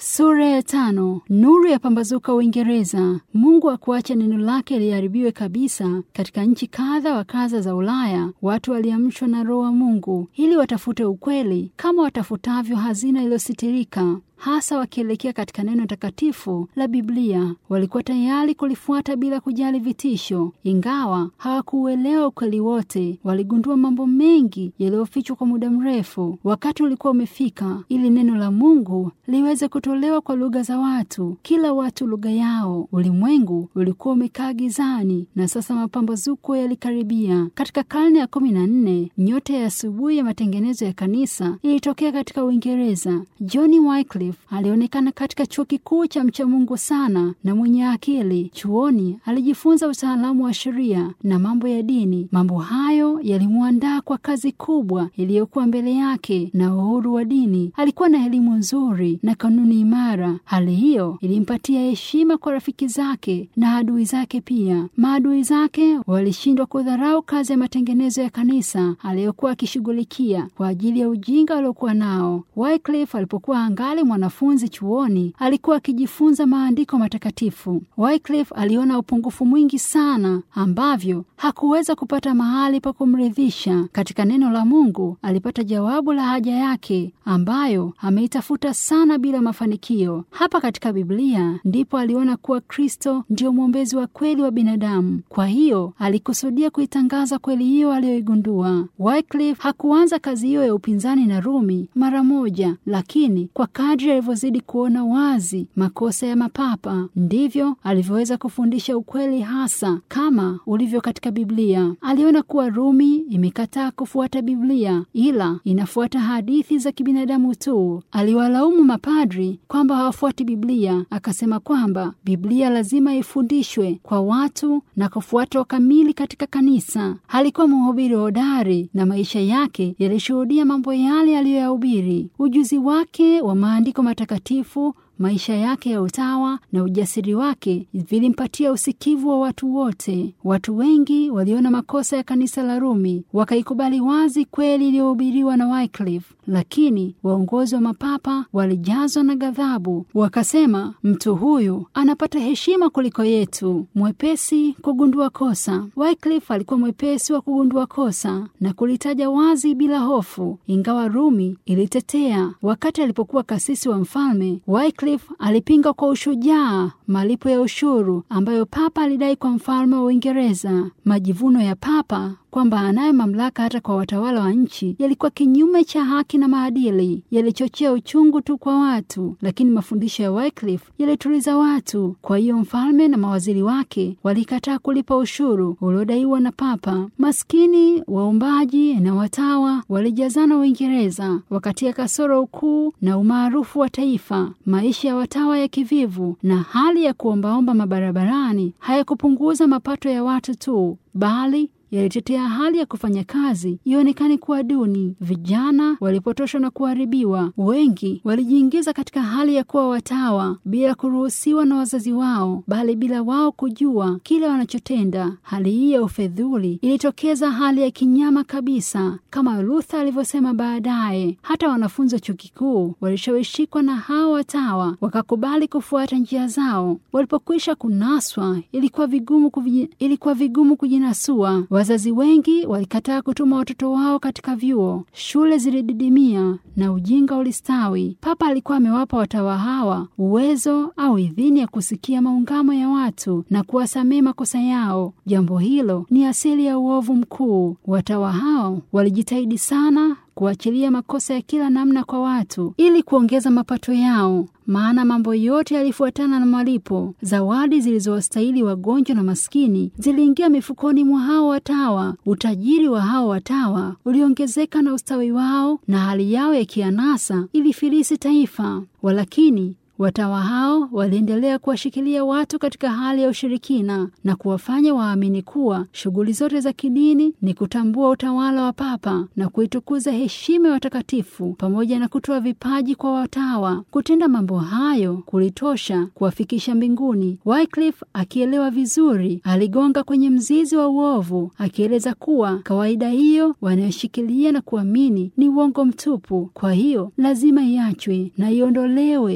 Sura ya tano. Nuru ya pambazuka Uingereza. Mungu akuacha neno lake liharibiwe kabisa. Katika nchi kadha wa kadha za Ulaya, watu waliamshwa na Roho wa Mungu ili watafute ukweli kama watafutavyo hazina iliyositirika hasa wakielekea katika neno takatifu la Biblia. Walikuwa tayari kulifuata bila kujali vitisho. Ingawa hawakuuelewa ukweli wote, waligundua mambo mengi yaliyofichwa kwa muda mrefu. Wakati ulikuwa umefika ili neno la Mungu liweze kutolewa kwa lugha za watu, kila watu lugha yao. Ulimwengu ulikuwa umekaa gizani na sasa mapambazuko yalikaribia. Katika karne ya kumi na nne, nyota ya asubuhi ya matengenezo ya kanisa ilitokea katika Uingereza. John Wycliffe alionekana katika chuo kikuu cha mchamungu sana na mwenye akili. Chuoni alijifunza utaalamu wa sheria na mambo ya dini. Mambo hayo yalimwandaa kwa kazi kubwa iliyokuwa mbele yake na uhuru wa dini. Alikuwa na elimu nzuri na kanuni imara. Hali hiyo ilimpatia heshima kwa rafiki zake na adui zake pia. Maadui zake walishindwa kudharau kazi ya matengenezo ya kanisa aliyokuwa akishughulikia kwa ajili ya ujinga waliokuwa nao. Wycliffe alipokuwa angali mwanafunzi chuoni, alikuwa akijifunza maandiko matakatifu. Wycliffe aliona upungufu mwingi sana ambavyo hakuweza kupata mahali pa kumridhisha. Katika neno la Mungu alipata jawabu la haja yake ambayo ameitafuta sana bila mafanikio. Hapa katika Biblia ndipo aliona kuwa Kristo ndio mwombezi wa kweli wa binadamu. Kwa hiyo alikusudia kuitangaza kweli hiyo aliyoigundua. Wycliffe hakuanza kazi hiyo ya upinzani na Rumi mara moja, lakini kwa kadri alivyozidi kuona wazi makosa ya mapapa ndivyo alivyoweza kufundisha ukweli hasa kama ulivyo katika Biblia. Aliona kuwa Rumi imekataa kufuata Biblia ila inafuata hadithi za kibinadamu tu. Aliwalaumu mapadri kwamba hawafuati Biblia, akasema kwamba Biblia lazima ifundishwe kwa watu na kufuatwa kamili katika kanisa. Alikuwa mhubiri hodari na maisha yake yalishuhudia mambo yale aliyoyahubiri. Ujuzi wake wa maandiko matakatifu maisha yake ya utawa na ujasiri wake vilimpatia usikivu wa watu wote. Watu wengi waliona makosa ya kanisa la Rumi, wakaikubali wazi kweli iliyohubiriwa na Wycliffe, lakini waongozi wa mapapa walijazwa na ghadhabu, wakasema mtu huyu anapata heshima kuliko yetu, mwepesi kugundua kosa. Wycliffe alikuwa mwepesi wa kugundua kosa na kulitaja wazi bila hofu, ingawa Rumi ilitetea. Wakati alipokuwa kasisi wa mfalme Wycliffe alipinga kwa ushujaa malipo ya ushuru ambayo papa alidai kwa mfalme wa Uingereza. Majivuno ya papa kwamba anayo mamlaka hata kwa watawala wa nchi yalikuwa kinyume cha haki na maadili, yalichochea uchungu tu kwa watu, lakini mafundisho ya Wycliffe yalituliza watu. Kwa hiyo mfalme na mawaziri wake walikataa kulipa ushuru uliodaiwa na papa. Maskini, waombaji na watawa walijazana Uingereza, wakatia kasoro ukuu na umaarufu wa taifa. Maisha ya watawa ya kivivu na hali ya kuombaomba mabarabarani hayakupunguza mapato ya watu tu, bali yalitetea hali ya kufanya kazi ionekane kuwa duni. Vijana walipotoshwa na kuharibiwa. Wengi walijiingiza katika hali ya kuwa watawa bila kuruhusiwa na wazazi wao, bali bila wao kujua kile wanachotenda. Hali hii ya ufedhuli ilitokeza hali ya kinyama kabisa, kama Luther alivyosema baadaye. Hata wanafunzi wa chuo kikuu walishawishikwa na hao watawa, wakakubali kufuata njia zao. Walipokwisha kunaswa, ilikuwa vigumu kuvi, ilikuwa vigumu kujinasua. Wazazi wengi walikataa kutuma watoto wao katika vyuo, shule zilididimia na ujinga ulistawi. Papa alikuwa amewapa watawa hawa uwezo au idhini ya kusikia maungamo ya watu na kuwasamehe makosa yao. Jambo hilo ni asili ya uovu mkuu. Watawa hao walijitahidi sana kuachilia makosa ya kila namna kwa watu ili kuongeza mapato yao, maana mambo yote yalifuatana na malipo. Zawadi zilizowastahili wagonjwa na maskini ziliingia mifukoni mwa hao watawa. Utajiri wa hao watawa uliongezeka na ustawi wao na hali yao ya kianasa ilifilisi taifa. Walakini watawa hao waliendelea kuwashikilia watu katika hali ya ushirikina na kuwafanya waamini kuwa shughuli zote za kidini ni kutambua utawala wa papa na kuitukuza heshima ya watakatifu pamoja na kutoa vipaji kwa watawa. Kutenda mambo hayo kulitosha kuwafikisha mbinguni. Wycliffe akielewa vizuri, aligonga kwenye mzizi wa uovu, akieleza kuwa kawaida hiyo wanayoshikilia na kuamini ni uongo mtupu. Kwa hiyo lazima iachwe na iondolewe. Mahubiri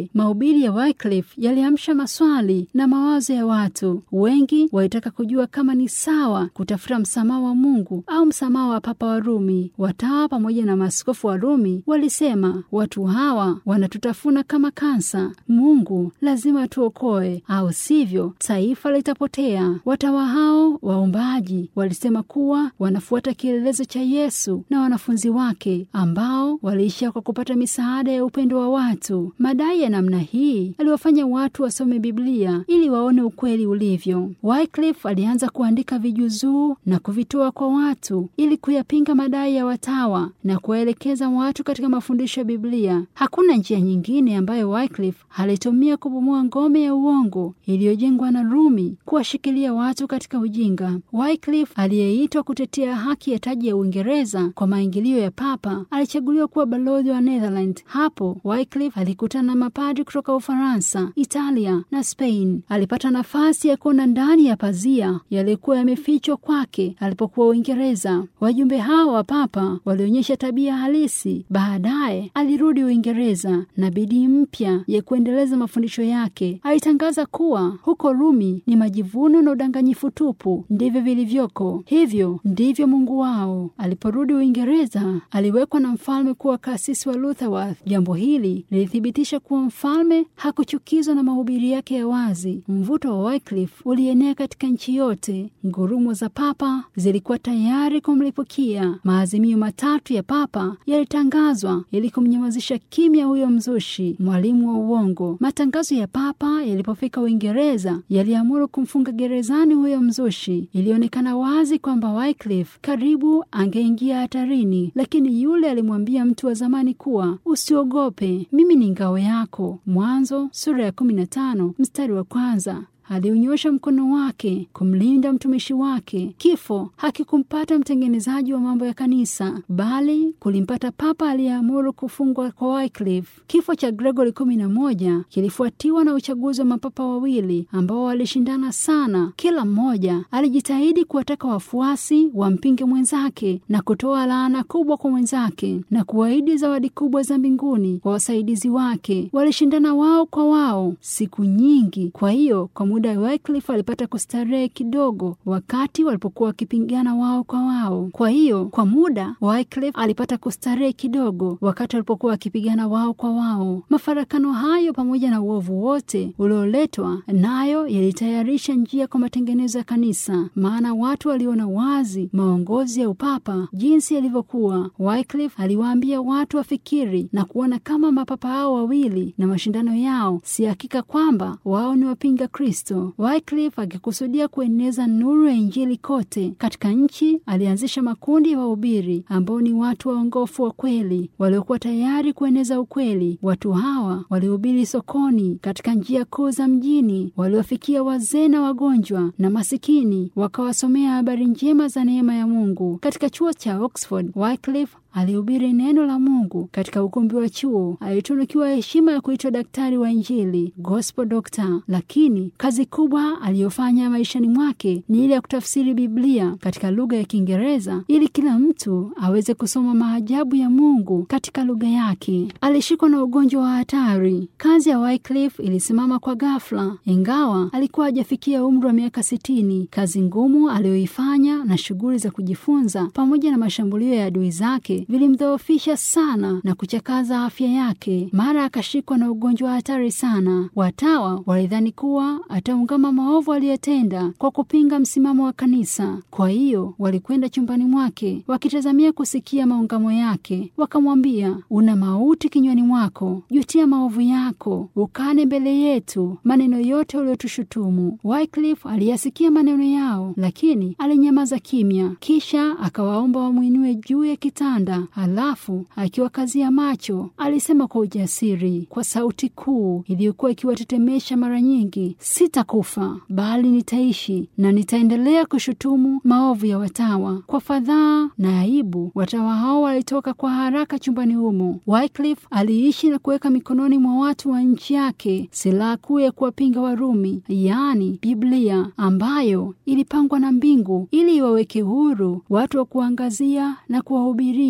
Mahubiri ya Wycliffe yaliamsha maswali na mawazo ya watu wengi. Walitaka kujua kama ni sawa kutafuta msamaha wa Mungu au msamaha wa Papa wa Rumi. Watawa pamoja na maaskofu wa Rumi walisema, watu hawa wanatutafuna kama kansa. Mungu lazima tuokoe, au sivyo taifa litapotea. Watawa hao waombaji walisema kuwa wanafuata kielelezo cha Yesu na wanafunzi wake ambao waliishia kwa kupata misaada ya upendo wa watu. Madai ya namna hii aliwafanya watu wasome Biblia ili waone ukweli ulivyo. Wycliffe alianza kuandika vijuzuu na kuvitoa kwa watu ili kuyapinga madai ya watawa na kuwaelekeza watu katika mafundisho ya Biblia. Hakuna njia nyingine ambayo Wycliffe alitumia kubomoa ngome ya uongo iliyojengwa na Rumi kuwashikilia watu katika ujinga. Wycliffe aliyeitwa kutetea haki ya taji ya Uingereza kwa maingilio ya Papa alichaguliwa kuwa balozi wa Netherland. Hapo Wycliffe alikutana na mapadri kutoka Ufaransa, Italia na Spain. Alipata nafasi ya kuona ndani ya pazia yaliyokuwa yamefichwa kwake alipokuwa Uingereza. Wajumbe hao wa Papa walionyesha tabia halisi. Baadaye alirudi Uingereza na bidii mpya ya kuendeleza mafundisho yake. Alitangaza kuwa huko Rumi ni majivuno na udanganyifu tupu ndivyo vilivyoko, hivyo ndivyo Mungu wao. Aliporudi Uingereza, aliwekwa na mfalme kuwa kasisi wa Lutherworth. Jambo hili lilithibitisha kuwa mfalme hakuchukizwa na mahubiri yake ya wazi. Mvuto wa Wycliffe ulienea katika nchi yote. Ngurumo za papa zilikuwa tayari kumlipukia. Maazimio matatu ya papa yalitangazwa ili kumnyamazisha kimya huyo mzushi, mwalimu wa uongo. Matangazo ya papa yalipofika Uingereza yaliamuru kumfunga gerezani huyo mzushi. Ilionekana wazi kwamba Wycliffe karibu angeingia hatarini, lakini yule alimwambia mtu wa zamani kuwa usiogope, mimi ni ngao yako. Mwanzo sura ya 15 mstari wa kwanza. Aliunyosha mkono wake kumlinda mtumishi wake. Kifo hakikumpata mtengenezaji wa mambo ya kanisa, bali kulimpata papa aliyeamuru kufungwa kwa Wycliffe. Kifo cha Gregory kumi na moja kilifuatiwa na uchaguzi wa mapapa wawili ambao walishindana sana. Kila mmoja alijitahidi kuwataka wafuasi wampinge mwenzake na kutoa laana kubwa kwa mwenzake na kuahidi zawadi kubwa za mbinguni kwa wasaidizi wake. Walishindana wao kwa wao siku nyingi. Kwa hiyo kwa muda Wycliffe alipata kustarehe kidogo wakati walipokuwa wakipigana wao kwa wao. Kwa hiyo kwa muda Wycliffe alipata kustarehe kidogo wakati walipokuwa wakipigana wao kwa wao. Mafarakano hayo pamoja na uovu wote ulioletwa nayo yalitayarisha njia kwa matengenezo ya kanisa, maana watu waliona wazi maongozi ya upapa jinsi yalivyokuwa. Wycliffe aliwaambia watu wafikiri na kuona kama mapapa hao wawili na mashindano yao si hakika kwamba wao ni wapinga Kristo. Wycliffe akikusudia kueneza nuru ya Injili kote katika nchi, alianzisha makundi ya wahubiri ambao ni watu waongofu wa kweli waliokuwa tayari kueneza ukweli. Watu hawa walihubiri sokoni, katika njia kuu za mjini, waliofikia wazee na wagonjwa na masikini, wakawasomea habari njema za neema ya Mungu. Katika chuo cha Oxford, Wycliffe alihubiri neno la Mungu katika ukumbi wa chuo. Alitunukiwa heshima ya kuitwa daktari wa Injili, gospel doctor. Lakini kazi kubwa aliyofanya maishani mwake ni ile ya kutafsiri Biblia katika lugha ya Kiingereza ili kila mtu aweze kusoma maajabu ya Mungu katika lugha yake. Alishikwa na ugonjwa wa hatari. Kazi ya Wycliffe ilisimama kwa ghafla, ingawa alikuwa hajafikia umri wa miaka sitini. Kazi ngumu aliyoifanya na shughuli za kujifunza pamoja na mashambulio ya adui zake vilimdhoofisha sana na kuchakaza afya yake. Mara akashikwa na ugonjwa wa hatari sana. Watawa walidhani kuwa ataungama maovu aliyotenda kwa kupinga msimamo wa kanisa. Kwa hiyo walikwenda chumbani mwake wakitazamia kusikia maungamo yake. Wakamwambia, una mauti kinywani mwako, jutia maovu yako, ukane mbele yetu maneno yote uliotushutumu. Wycliffe aliyasikia maneno yao, lakini alinyamaza kimya. Kisha akawaomba wamwinue juu ya kitanda Halafu akiwakazia macho alisema kwa ujasiri, kwa sauti kuu iliyokuwa ikiwatetemesha mara nyingi, sitakufa bali nitaishi na nitaendelea kushutumu maovu ya watawa. Kwa fadhaa na aibu, watawa hao walitoka kwa haraka chumbani humo. Wycliffe aliishi na kuweka mikononi mwa watu wa nchi yake silaha kuu ya kuwapinga Warumi, yaani Biblia ambayo ilipangwa na mbingu ili iwaweke huru watu wa kuangazia na kuwahubiria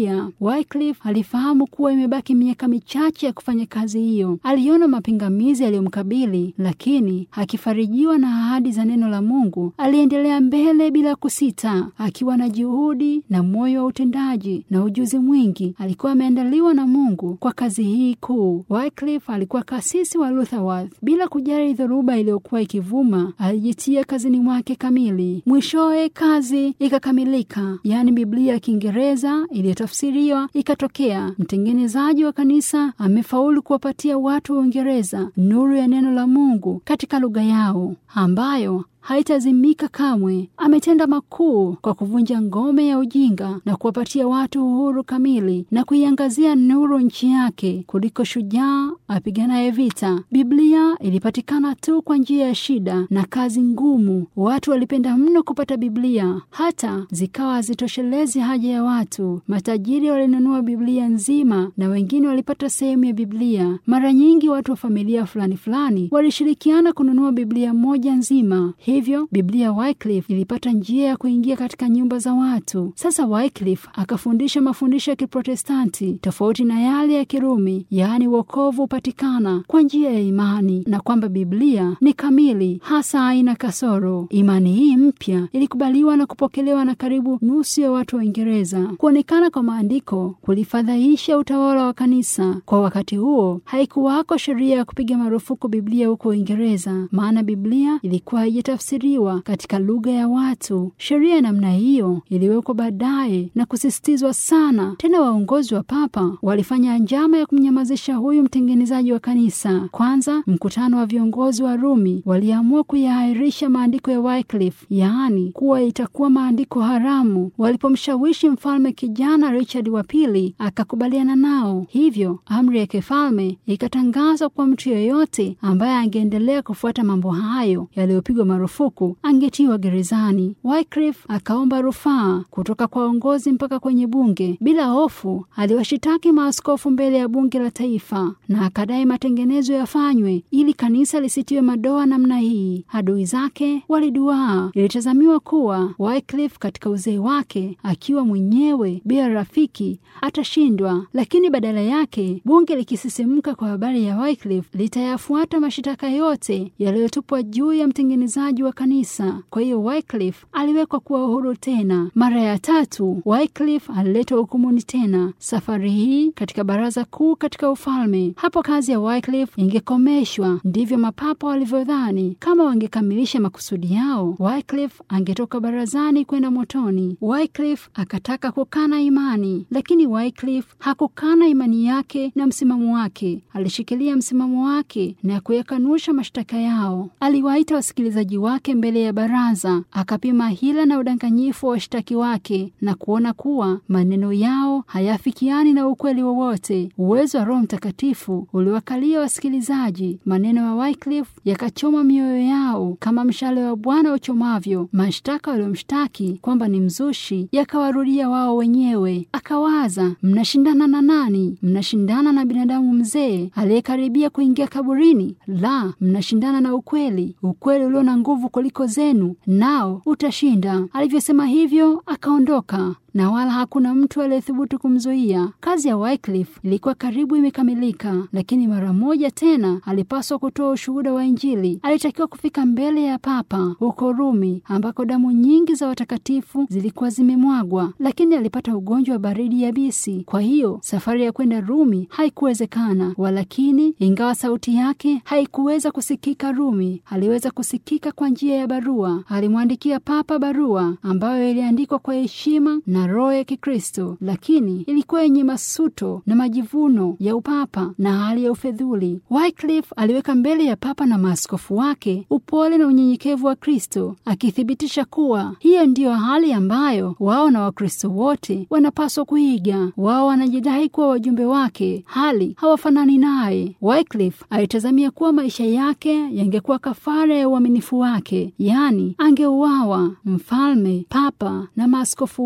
Biblia. Wycliffe alifahamu kuwa imebaki miaka michache ya kufanya kazi hiyo. Aliona mapingamizi yaliyomkabili, lakini akifarijiwa na ahadi za neno la Mungu, aliendelea mbele bila kusita, akiwa na juhudi na moyo wa utendaji na ujuzi mwingi. Alikuwa ameandaliwa na Mungu kwa kazi hii kuu. Wycliffe alikuwa kasisi wa Lutherworth. Bila kujali dhoruba iliyokuwa ikivuma, alijitia kazini mwake kamili. Mwishowe kazi ikakamilika, yaani Biblia ya Kiingereza iliyotafsiriwa ikatokea. Mtengenezaji wa kanisa amefaulu kuwapatia watu wa Uingereza nuru ya neno la Mungu katika lugha yao ambayo haitazimika kamwe. Ametenda makuu kwa kuvunja ngome ya ujinga na kuwapatia watu uhuru kamili na kuiangazia nuru nchi yake kuliko shujaa apiganaye vita. Biblia ilipatikana tu kwa njia ya shida na kazi ngumu. Watu walipenda mno kupata Biblia, hata zikawa hazitoshelezi haja ya watu. Matajiri walinunua Biblia nzima na wengine walipata sehemu ya Biblia. Mara nyingi watu wa familia fulani fulani walishirikiana kununua Biblia moja nzima. Hivyo Biblia Wycliffe ilipata njia ya kuingia katika nyumba za watu. Sasa Wycliffe akafundisha mafundisho ya Kiprotestanti tofauti na yale ya Kirumi, yaani wokovu hupatikana kwa njia ya imani na kwamba Biblia ni kamili, hasa haina kasoro. Imani hii mpya ilikubaliwa na kupokelewa na karibu nusu ya watu wa Uingereza. Kuonekana kwa maandiko kulifadhaisha utawala wa kanisa. Kwa wakati huo haikuwako sheria ya kupiga marufuku Biblia huko Uingereza, maana Biblia ilikuwa haijatafsiriwa katika lugha ya watu. Sheria ya namna hiyo iliwekwa baadaye na kusisitizwa sana. Tena waongozi wa papa walifanya njama ya kumnyamazisha huyu mtengenezaji wa kanisa. Kwanza, mkutano wa viongozi wa Rumi waliamua kuyaahirisha maandiko ya Wycliffe, yaani kuwa itakuwa maandiko haramu. Walipomshawishi mfalme kijana Richard wa pili akakubaliana nao, hivyo amri ya kifalme ikatangazwa kwa mtu yeyote ambaye angeendelea kufuata mambo hayo yaliyopigwa marufuku angetiwa gerezani. Wycliffe akaomba rufaa kutoka kwa uongozi mpaka kwenye bunge. Bila hofu, aliwashitaki maaskofu mbele ya bunge la taifa na akadai matengenezo yafanywe ili kanisa lisitiwe madoa namna hii. Adui zake waliduaa. Ilitazamiwa kuwa Wycliffe katika uzee wake, akiwa mwenyewe bila rafiki, atashindwa, lakini badala yake bunge likisisimka kwa habari ya Wycliffe litayafuata mashitaka yote yaliyotupwa juu ya mtengenezaji wa kanisa. Kwa hiyo Wycliffe aliwekwa kuwa uhuru tena. Mara ya tatu Wycliffe aliletwa hukumuni tena, safari hii katika baraza kuu katika ufalme. Hapo kazi ya Wycliffe ingekomeshwa. Ndivyo mapapa walivyodhani. Kama wangekamilisha makusudi yao, Wycliffe angetoka barazani kwenda motoni. Wycliffe akataka kukana imani, lakini Wycliffe hakukana imani yake na msimamo wake. Alishikilia msimamo wake na kuyakanusha mashtaka yao. Aliwaita wasikilizaji wake mbele ya baraza, akapima hila na udanganyifu wa washtaki wake na kuona kuwa maneno yao hayafikiani na ukweli wowote. Uwezo wa Roho Mtakatifu uliwakalia wasikilizaji. Maneno ya Wycliffe yakachoma mioyo yao kama mshale wa Bwana uchomavyo. Mashtaka waliomshtaki kwamba ni mzushi yakawarudia wao wenyewe. Akawaza, mnashindana na nani? Mnashindana na binadamu mzee aliyekaribia kuingia kaburini? La, mnashindana na ukweli, ukweli ulio na nguvu kuliko zenu, nao utashinda. Alivyosema hivyo, akaondoka na wala hakuna mtu aliyethubutu kumzuia. Kazi ya Wycliffe ilikuwa karibu imekamilika, lakini mara moja tena alipaswa kutoa ushuhuda wa Injili. Alitakiwa kufika mbele ya Papa huko Rumi, ambako damu nyingi za watakatifu zilikuwa zimemwagwa, lakini alipata ugonjwa wa baridi yabisi. Kwa hiyo safari ya kwenda Rumi haikuwezekana. Walakini, ingawa sauti yake haikuweza kusikika Rumi, aliweza kusikika kwa njia ya barua. Alimwandikia Papa barua ambayo iliandikwa kwa heshima na roho ya Kikristo, lakini ilikuwa yenye masuto na majivuno ya upapa na hali ya ufedhuli. Wycliffe aliweka mbele ya papa na maaskofu wake upole na unyenyekevu wa Kristo, akithibitisha kuwa hiyo ndiyo hali ambayo wao na Wakristo wote wanapaswa kuiga. Wao wanajidai kuwa wajumbe wake, hali hawafanani naye. Wycliffe alitazamia kuwa maisha yake yangekuwa kafara ya uaminifu wake, yaani angeuawa. Mfalme, papa na maaskofu wote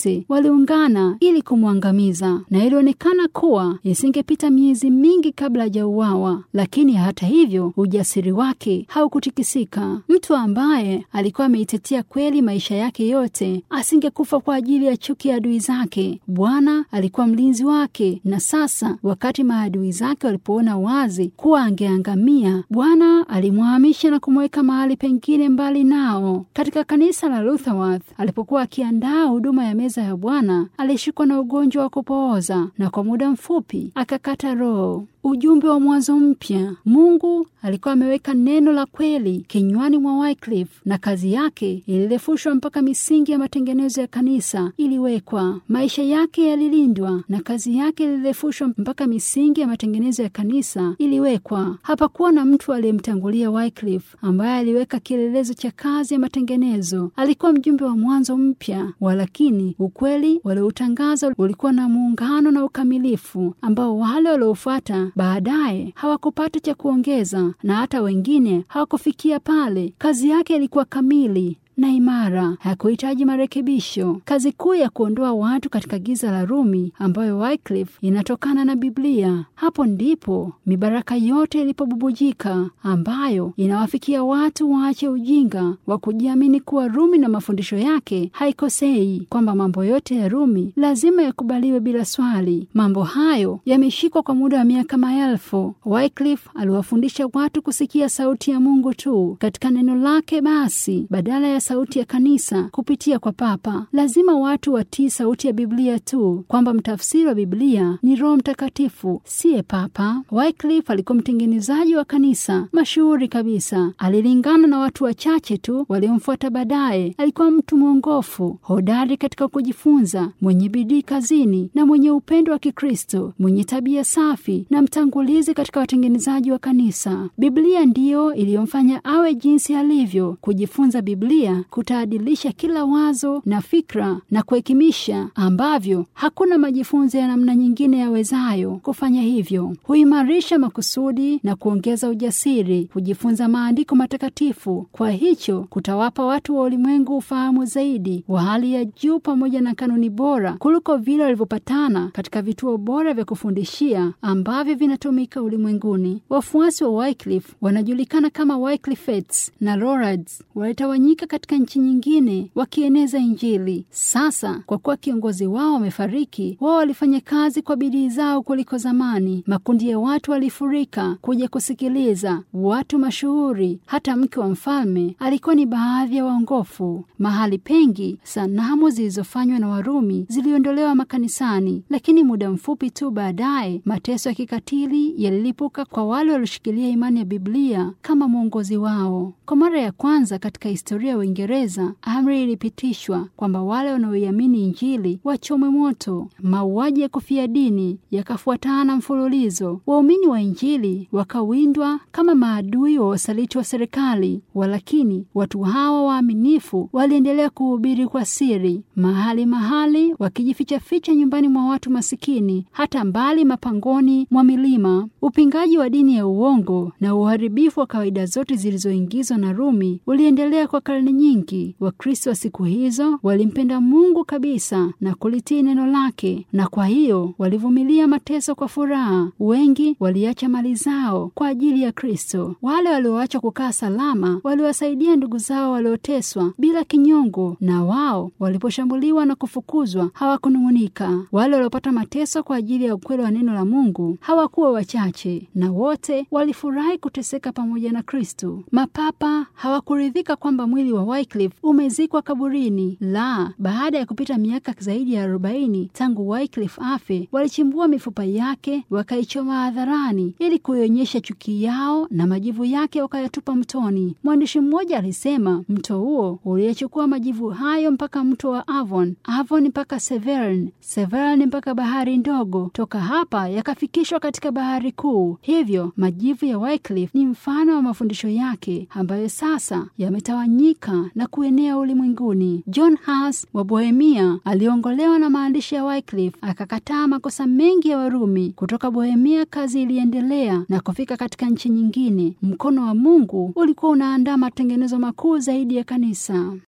wote waliungana ili kumwangamiza, na ilionekana kuwa isingepita miezi mingi kabla hajauawa. Lakini hata hivyo, ujasiri wake haukutikisika. Mtu ambaye alikuwa ameitetea kweli maisha yake yote asingekufa kwa ajili ya chuki ya adui zake. Bwana alikuwa mlinzi wake, na sasa wakati maadui zake walipoona wazi kuwa angeangamia, Bwana alimwahamisha na kumweka mahali pengine mbali nao. Katika kanisa la Lutherworth, alipokuwa akiandaa huduma ya meza ya Bwana, alishikwa na ugonjwa wa kupooza na kwa muda mfupi akakata roho. Ujumbe wa mwanzo mpya. Mungu alikuwa ameweka neno la kweli kinywani mwa Wycliffe na kazi yake ilirefushwa mpaka misingi ya matengenezo ya kanisa iliwekwa. Maisha yake yalilindwa na kazi yake ilirefushwa mpaka misingi ya matengenezo ya kanisa iliwekwa. Hapakuwa na mtu aliyemtangulia Wycliffe ambaye aliweka kielelezo cha kazi ya matengenezo. Alikuwa mjumbe wa mwanzo mpya, walakini ukweli walioutangaza ulikuwa na muungano na ukamilifu ambao wale waliofuata baadaye hawakupata cha kuongeza na hata wengine hawakufikia pale. Kazi yake ilikuwa kamili na imara, hakuhitaji marekebisho. Kazi kuu ya kuondoa watu katika giza la Rumi, ambayo Wycliffe inatokana na Biblia. Hapo ndipo mibaraka yote ilipobubujika, ambayo inawafikia watu waache ujinga wa kujiamini kuwa Rumi na mafundisho yake haikosei, kwamba mambo yote ya Rumi lazima yakubaliwe bila swali. Mambo hayo yameshikwa kwa muda wa miaka maelfu. Wycliffe aliwafundisha watu kusikia sauti ya Mungu tu katika neno lake, basi badala ya sauti ya kanisa kupitia kwa Papa. Lazima watu watii sauti ya Biblia tu, kwamba mtafsiri wa Biblia ni Roho Mtakatifu, siye Papa. Wycliffe alikuwa mtengenezaji wa kanisa mashuhuri kabisa. Alilingana na watu wachache tu waliomfuata baadaye. Alikuwa mtu mwongofu, hodari katika kujifunza, mwenye bidii kazini na mwenye upendo wa Kikristo, mwenye tabia safi na mtangulizi katika watengenezaji wa kanisa. Biblia ndiyo iliyomfanya awe jinsi alivyo. Kujifunza Biblia kutaadilisha kila wazo na fikra na kuhekimisha, ambavyo hakuna majifunzo ya namna nyingine yawezayo kufanya hivyo. Huimarisha makusudi na kuongeza ujasiri kujifunza maandiko matakatifu. Kwa hicho kutawapa watu wa ulimwengu ufahamu zaidi wa hali ya juu pamoja na kanuni bora kuliko vile walivyopatana katika vituo bora vya kufundishia ambavyo vinatumika ulimwenguni. Wafuasi wa Wycliffe wanajulikana kama Wycliffeites na Lollards walitawanyika katika nchi nyingine wakieneza Injili. Sasa kwa kuwa kiongozi wao wamefariki, wao walifanya kazi kwa bidii zao kuliko zamani. Makundi ya watu walifurika kuja kusikiliza, watu mashuhuri. Hata mke wa mfalme alikuwa ni baadhi ya waongofu. Mahali pengi sanamu zilizofanywa na Warumi ziliondolewa makanisani, lakini muda mfupi tu baadaye mateso ya kikatili yalilipuka kwa wale walioshikilia imani ya Biblia kama mwongozi wao. Kwa mara ya kwanza katika historia ya Uingereza, amri ilipitishwa kwamba wale wanaoiamini Injili wachomwe moto. Mauaji ya kufia dini yakafuatana mfululizo. Waumini wa Injili wakawindwa kama maadui wa wasaliti wa serikali, walakini watu hawa waaminifu waliendelea kuhubiri kwa siri, mahali mahali, wakijifichaficha nyumbani mwa watu masikini, hata mbali mapangoni mwa milima. Upingaji wa dini ya uongo na uharibifu wa kawaida zote zilizoingizwa na Rumi uliendelea kwa karne nyingi. Wakristo wa siku hizo walimpenda Mungu kabisa na kulitii neno lake, na kwa hiyo walivumilia mateso kwa furaha. Wengi waliacha mali zao kwa ajili ya Kristo. Wale walioacha kukaa salama waliwasaidia ndugu zao walioteswa bila kinyongo, na wao waliposhambuliwa na kufukuzwa hawakunung'unika. Wale waliopata mateso kwa ajili ya ukweli wa neno la Mungu hawakuwa wachache, na wote walifurahi kuteseka pamoja na Kristo. Mapapa hawakuridhika kwamba mwili wa Wycliffe umezikwa kaburini. La, baada ya kupita miaka zaidi ya arobaini tangu Wycliffe afe, walichimbua mifupa yake wakaichoma hadharani ili kuionyesha chuki yao, na majivu yake wakayatupa mtoni. Mwandishi mmoja alisema mto huo uliyechukua majivu hayo mpaka mto wa Avon, Avon mpaka Severn, Severn mpaka bahari ndogo, toka hapa yakafikishwa katika bahari kuu. Hivyo majivu ya Wycliffe ni mfano wa mafundisho yake ambayo sasa yametawanyika na kuenea ulimwenguni. John Huss wa Bohemia aliongolewa na maandishi ya Wycliffe, akakataa makosa mengi ya Warumi. Kutoka Bohemia kazi iliendelea na kufika katika nchi nyingine. Mkono wa Mungu ulikuwa unaandaa matengenezo makuu zaidi ya kanisa.